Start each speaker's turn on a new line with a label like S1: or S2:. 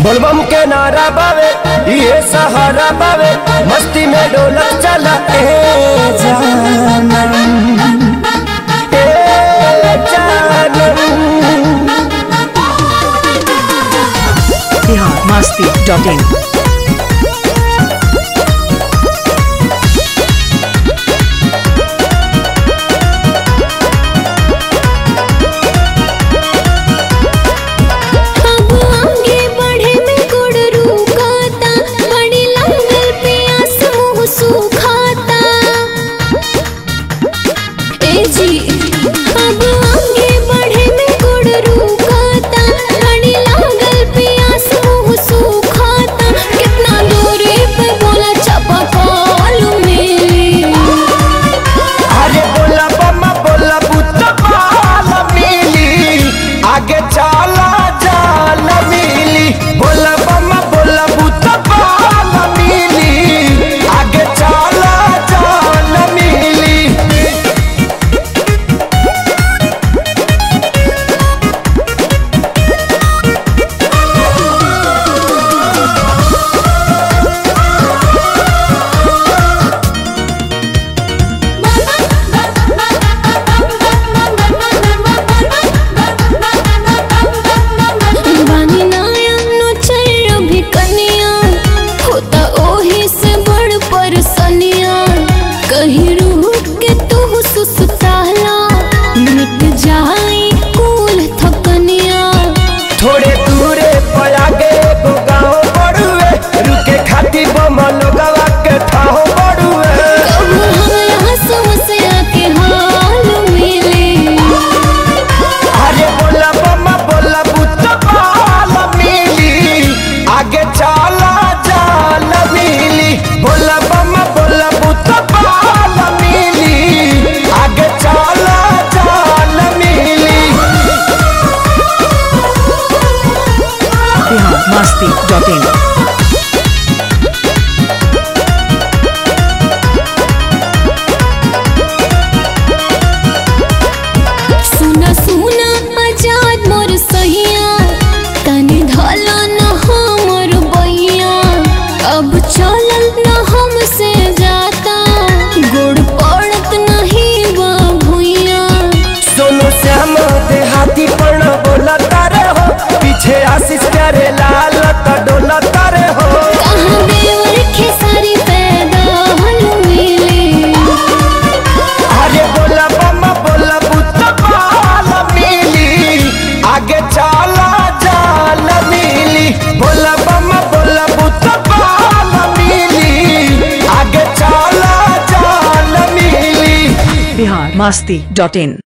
S1: बोलबम के नारा बावे ये सहारा बावे मस्ती में डोलक चला ए जानम ए जानम
S2: बिहार मस्ती डॉट इन
S3: अब आगे बढ़े में गुड़ रुकाता बड़ी लंगल प्यास मुंह सुखाता ए जी अब आगे बढ़े में गुड़ रुकाता बड़ी लंगल प्यास मुंह सुखाता कितना दूरी पे बोला चपा कॉल मिली
S1: अरे बोला बम्मा बोला बुत्ता बाल मिली आगे चला जाल मिली बोला बम्मा बोला बुत्ता बाल मिली आगे चला जाल मिली
S3: बानी नायनो चल भी कनिया होता ओही से बड़ परसनिया कहीं रुक के तू सुसुताला मिट जाई कुल थकनिया
S1: थोड़े दूरे पे आगे एगो गाँव बड़ुए रुके खाती बम लोगवा के ठाहो बड़ुए
S3: कब हमरा समस्या के हाल मिले
S1: अरे बोला बम्मा बोला बुत्ता बाल मिली आगे चला जाल मिली बोला बम्मा बोला बुत्ता बाल मिली आगे चला जाल मिली
S2: बिहार मस्ती डॉट इन
S3: सुना सुना आजाद मोर सहिया तनी धला न हमर बैया अब चलल न हमसे जाता गोड़ पड़त नहीं बा भुइया
S1: सोनू श्याम देहाती पर्ण बोला तारे हो पीछे आशीष करे लाल तो डोला तारे हो
S3: कहाँ देवर खेसारी पैदा हल मिले
S1: अरे बोला बम्मा बोला बुत्ता बाल मिली आगे चला जाल मिली बोला बम्मा बोला बुत्ता बाल मिली आगे चला जाल मिली
S2: बिहार मस्ती डॉट इन